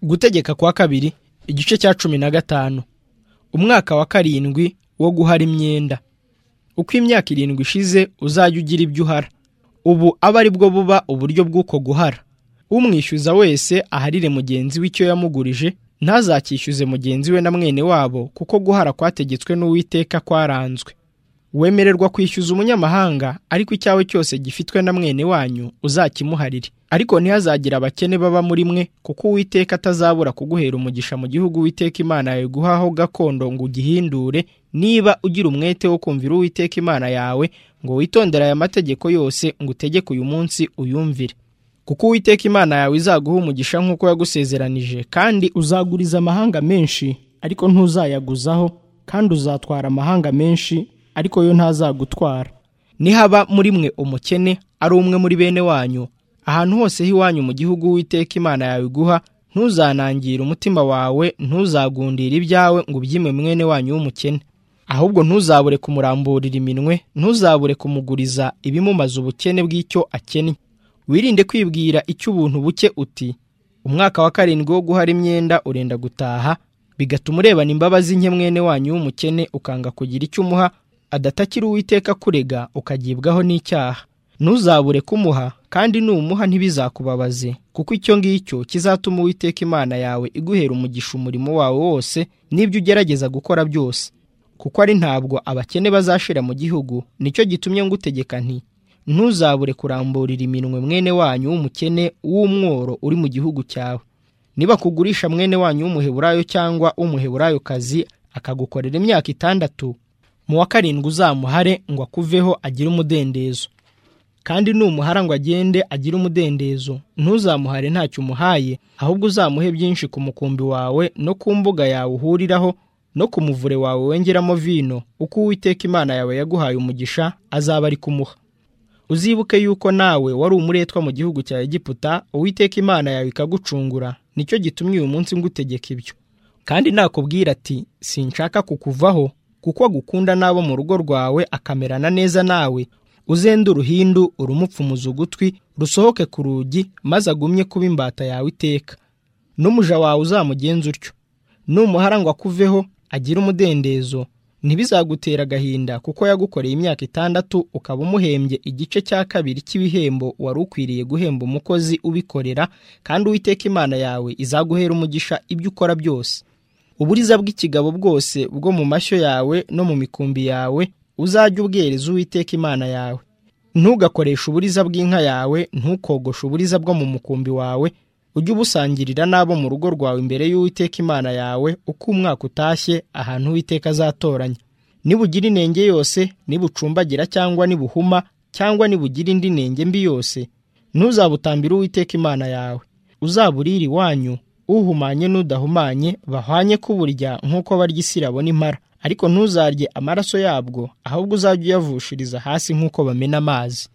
gutegeka kwa kabiri igice cya cumi na gatanu umwaka wa karindwi wo guhara imyenda uko imyaka irindwi ishize uzajya ugira ibyo uhara ubu aba ari bwo buba uburyo bw'uko guhara umwishyuza wese aharire mugenzi we icyo yamugurije ntazacyishyuze mugenzi we na mwene wabo kuko guhara kwategetswe n'uwiteka kwaranzwe wemererwa kwishyuza umunyamahanga ariko icyawe cyose gifitwe na mwene wanyu uzakimuharire ariko ntihazagire abakene baba muri mwe kuko uwiteka atazabura kuguhera umugisha mu gihugu uwiteka imana yawe guhaho gakondo ngo ugihindure niba ugira umwete wo kumvira uwiteka imana yawe ngo witondere aya mategeko yose ngo utegeke uyu munsi uyumvire kuko uwiteka imana yawe izaguha umugisha nk'uko yagusezeranije kandi uzaguriza amahanga menshi ariko ntuzayaguzaho kandi uzatwara amahanga menshi ariko yo ntazagutwara nihaba muri mwe umukene ari umwe muri bene wanyu ahantu hose h'iwanyu mu gihugu witeka imana yawe iguha ntuzanangire umutima wawe ntuzagundire ibyawe ngo ubyime mwene wanyu w'umukene ahubwo ntuzabure kumuramburira iminwe ntuzabure kumuguriza ibimumaze ubukene bw'icyo akennye wirinde kwibwira icyo ubuntu buke uti umwaka wa karindwi wo guhara imyenda urenda gutaha bigatuma urebana imbabazi nke mwene wanyu w'umukene ukanga kugira icyo umuha adatakira uwiteka kurega ukagibwaho n'icyaha ntuzabure kumuha kandi numuha ntibizakubabaze kuko icyo ngicyo kizatuma uwiteka imana yawe iguhera umugisha umurimo wawe wose n'ibyo ugerageza gukora byose kuko ari ntabwo abakene bazashira mu gihugu nicyo gitumye ngutegeka nti ntuzabure kuramburira iminwe mwene wanyu w'umukene w'umworo uri mu gihugu cyawe niba kugurisha mwene wanyu w'umuheburayo cyangwa w'umuheburayokazi akagukorera imyaka itandatu mu wa karindwi uzamuhare ngo akuveho agire umudendezo kandi numuhara ngo agende agire umudendezo ntuzamuhare ntacyo umuhaye ahubwo uzamuhe byinshi ku mukumbi wawe no ku mbuga yawe uhuriraho no ku muvure wawe wengeramo vino uko uwiteka imana yawe yaguhaye umugisha azaba ari kumuha uzibuke yuko nawe wari umuretwa mu gihugu cya egiputa uwiteka imana yawe ikagucungura nicyo gitumye uyu munsi ngutegeka ibyo kandi nakubwira ati sinshaka kukuvaho kuko agukunda n'abo mu rugo rwawe akamerana neza nawe uzende uruhindu urumupfumuza ugutwi rusohoke ku rugi maze agumye kuba imbata yawe iteka n'umuja wawe uzamugenza utyo numuhara ngo akuveho agire umudendezo ntibizagutera agahinda kuko yagukoreye imyaka itandatu ukaba umuhembye igice cya kabiri cy'ibihembo wari ukwiriye guhemba umukozi ubikorera kandi uwiteka imana yawe izaguhera umugisha ibyo ukora byose uburiza bw'ikigabo bwose bwo mu mashyo yawe no mu mikumbi yawe uzajye ubwereza uwiteka imana yawe ntugakoreshe uburiza bw'inka yawe ntukogoshe uburiza bwo mu mukumbi wawe ujye ubusangirira n'abo mu rugo rwawe imbere y'uwiteka imana yawe uko umwaka utashye ahantu uwiteka azatoranya nibugira inenge yose nibucumbagira cyangwa nibuhuma cyangwa nibugire indi nenge mbi yose ntuzabutambire uwiteka imana yawe uzaburire iwanyu uhumanye n'udahumanye bahwanye kuburya nk'uko barya isirabo n'impara ariko ntuzarye amaraso yabwo ahubwo uzajye uyavushiriza hasi nk'uko bamena amazi